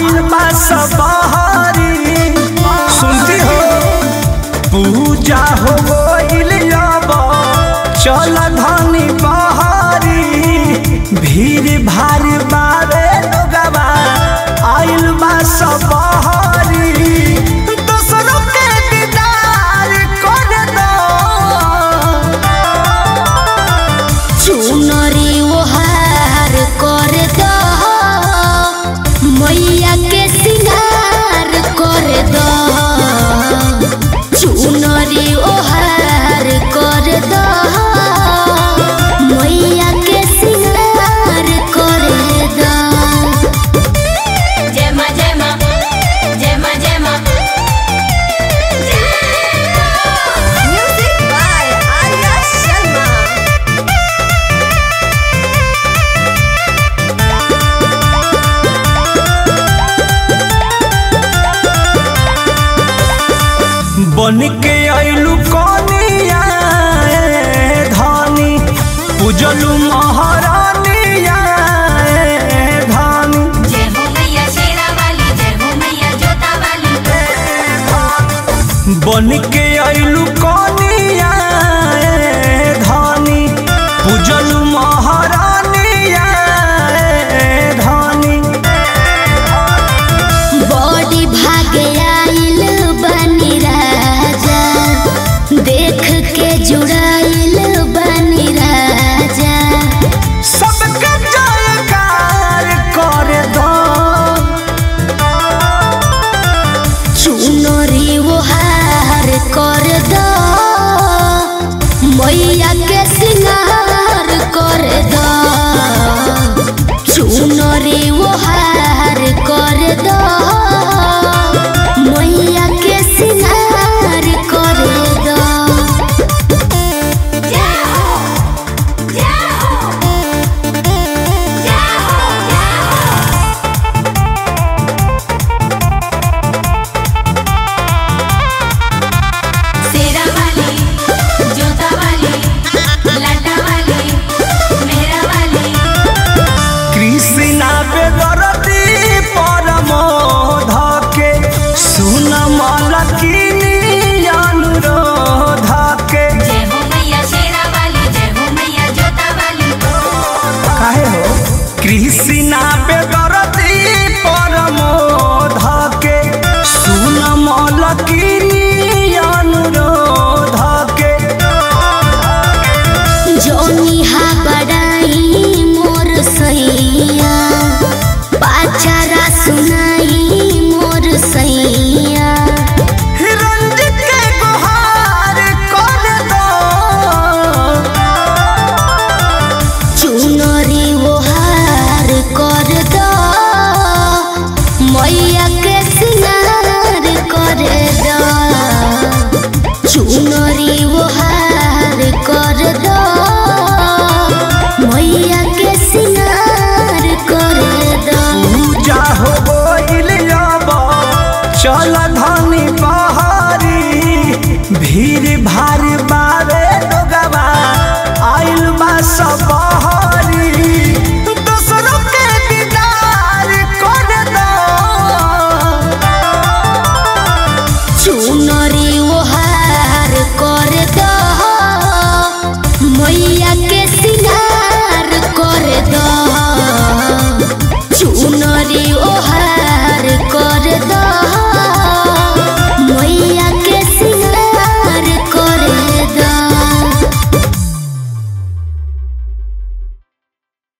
आइल बा सबहरी सुनती हो पूजा हो गइल अब चल धनी बहरी भीड़ भारी बारे लोगवा आइल बा सबहरी दोसरों के दीदार कर दो चुनरी ओहार कर दो मैया के सिंगार कर दो चुनरी ओहार कर दो मैया के सिंगार कर दो जय मां जय मां जय मां जय मां म्यूजिक बाय आर्या शर्मा बन के आइलू कनिया ए धानी पूजलू महारानिया ए धानी जय हो मैया शेरा वाली जय हो मैया जोता वाली बन के आइलू कनिया ए धानी पूजलू महारानिया ए धानी बड़ी भागे आइल बनी राजा देख के जुड़ाइल बनी राजा सबके जयकार कर दो चुनरी ओहार कर दो मैया के सिंगार कर दो चुनरी ओहार कर दो मैया के सिंगार कर दो जय हो जय हो जय हो जय हो शेरा वाली जोता वाली लाटा वाली मेहरा वाली कृष्णा बेदरती परम धके सुन मलकिनी अनुरोध के जय हो मैया शेरा वाली जय हो मैया जोता वाली काहे हो कृष्णा बेदरती परम धके सुन मलकिनी अनुरोध के जोनी हा बड़ाई मोर सैया पाचारा सुनाई मोर सैया रंजित के गुहार कर दो चुनरी ओहार कर दो मैया के सिंगार कर दो चुनरी ओहार कर दो मैया के सिंगार कर दो पूजा हो गइल अब चल